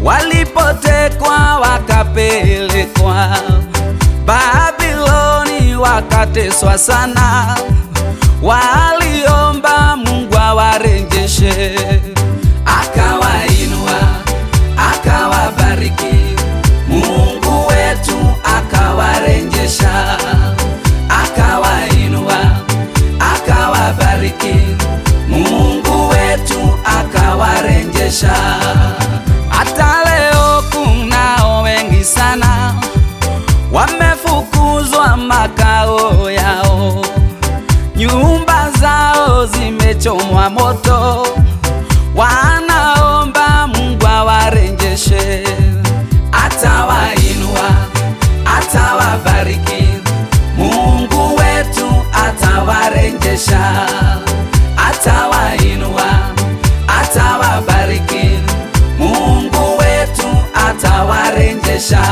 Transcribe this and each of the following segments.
walipotekwa wakapelekwa Babiloni, wakateswa sana, waliomba Mungu awarejeshe, akawainua akawabariki. Mungu wetu akawarejesha, akawainua akawabariki. Mungu wetu akawarejesha. Hata leo kunao wengi sana wamefukuzwa makao yao, nyumba zao zimechomwa moto, wanaomba Mungu awarejeshe, atawainua, atawabariki. Mungu wetu atawarejesha, atawainua, atawabariki. Mungu wetu atawarejesha.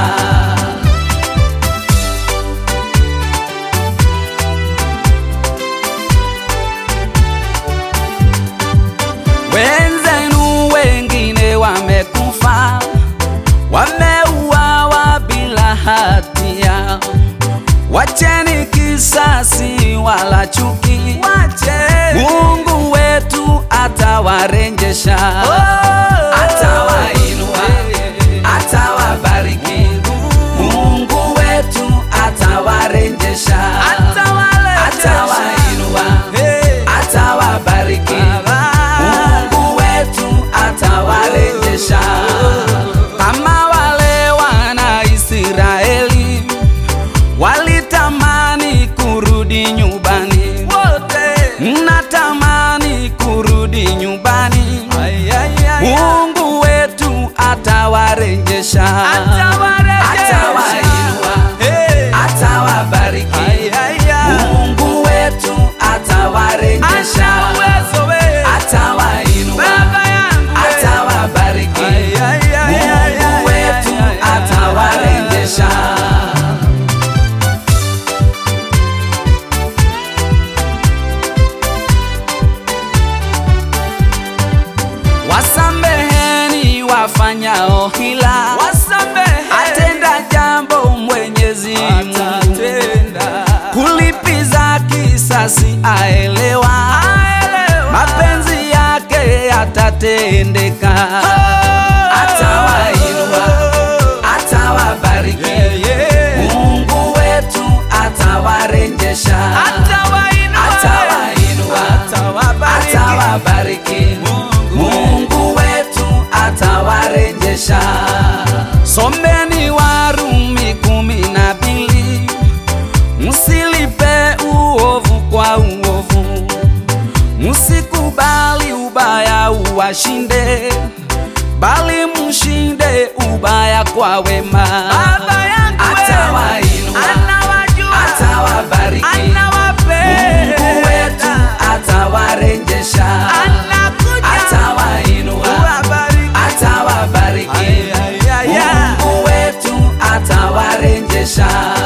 Wenzenu wengine wamekufa, wameuawa bila hatia. Wacheni kisasi wala chuki, Mungu wetu atawarejesha, atawainua, atawabariki. Mungu wetu atawarejesha, atawainua, atawabariki. Mungu wetu atawarejesha kama wale wana Israeli walitamani kurudi nyumbani, natamani kurudi nyumbani. Mungu wetu atawarejesha, atawainua, atawabariki. Mungu wetu atawarejesha, atawainua, atawabariki. Mungu wetu atawarejesha. Wasameheni wafanyao hila, atenda jambo Mwenyezi Mungu, kulipiza kisasi aelewa, mapenzi yake yatatendeka, atawainua, atawabariki. Mungu wetu atawarejesha, atawainua, atawabariki. Mungu wetu atawarejesha. Someni Warumi kumi na mbili, msilipe uovu kwa uovu, msikubali ubaya uwashinde, bali mshinde ubaya kwa wema. Atawainua, atawabariki. Mungu wetu atawarejesha, atawainua, atawabariki. Mungu wetu atawarejesha.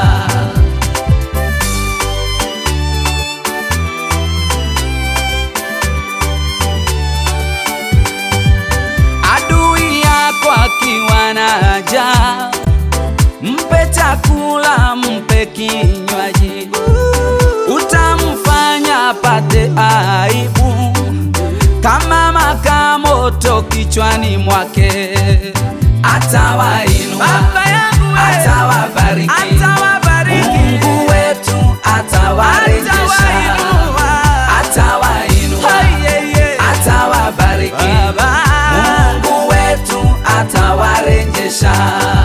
Adui yako akiwa na haja, mpe chakula, mpe kinywaji, utamfanya apate aibu kama makaa moto kichwani mwake. Atawainua, atawabariki. Mungu wetu atawarejesha, atawainua, atawabariki. Mungu wetu atawarejesha.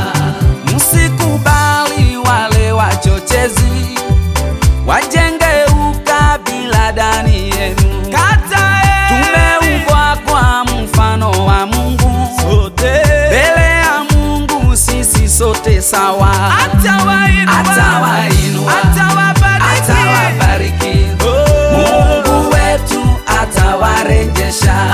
Msikubali wale wachochezi wajenge ukabila ndani yenu. Tumeumbwa kwa mfano wa Mungu, mbele ya Mungu sisi sote sawa. Atawainua, atawabariki. Mungu wetu atawarejesha,